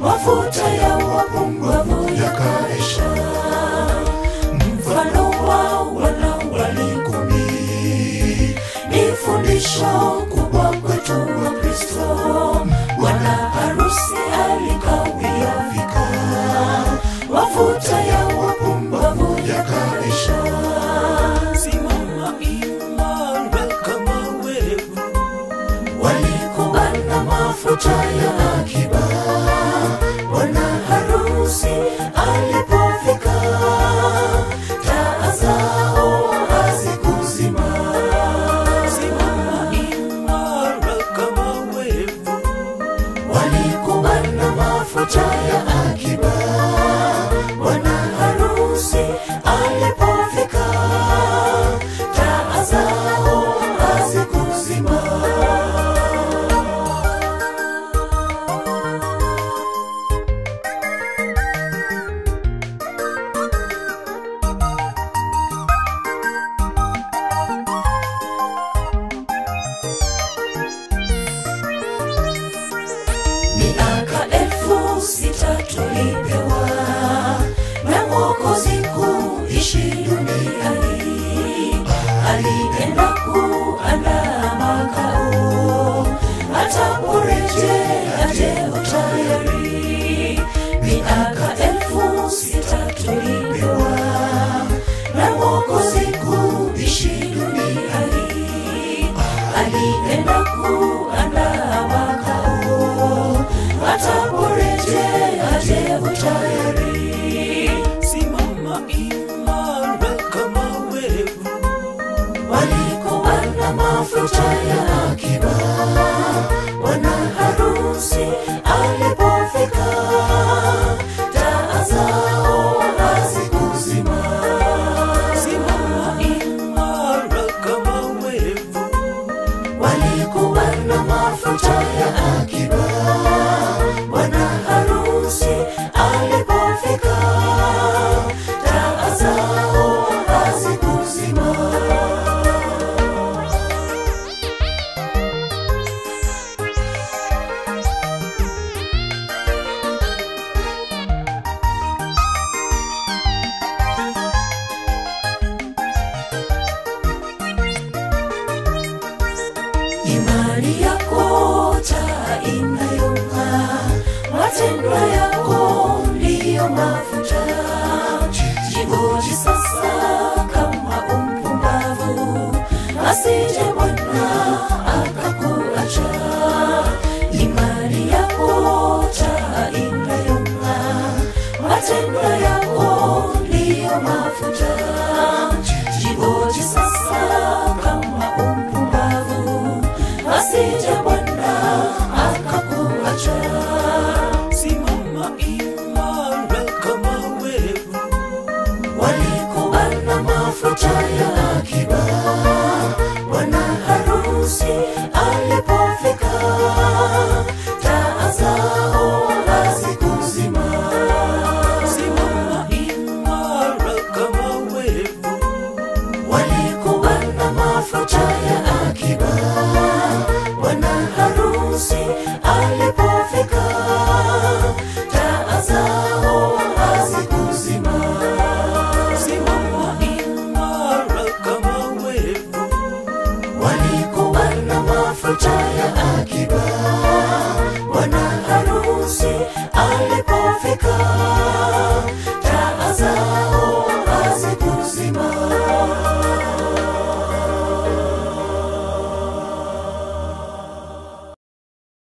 mafuta ya wapumbavu yakaisha. Mfano wa wana walikumi ni fundisho kubwa kwetu wa Kristo. Bwana harusi alikawia fika, mafuta ya wapumbavu yakaisha. Simama imara kama wewe, walikubana mafuta ya akiba. Bwana harusi alipofika, taa zao hazikuzima. simama imara kama wewe, Walikubana mafuta ya akiba. Bwana harusi alipofika, taa zao hazikuzima. miaka elfu sita tulipewa na Mwokozi kuishi duniani. Alienda kuandaa makao, ataporejea je utayari? Miaka elfu sita tulipewa na Mwokozi kuishi duniani. Alienda kuandaa makao, ataporejea je utayari? simama imara kama wewe, walikubana mafuta ya akiba. Bwana harusi alipofika, taa zao hazikuzima. simama imara kama wewe, Walikubana mafuta ya akiba. Bwana harusi alipofika, taa zao hazikuzima. imani yako taa inayong'aa, matendo yako ndiyo mafuta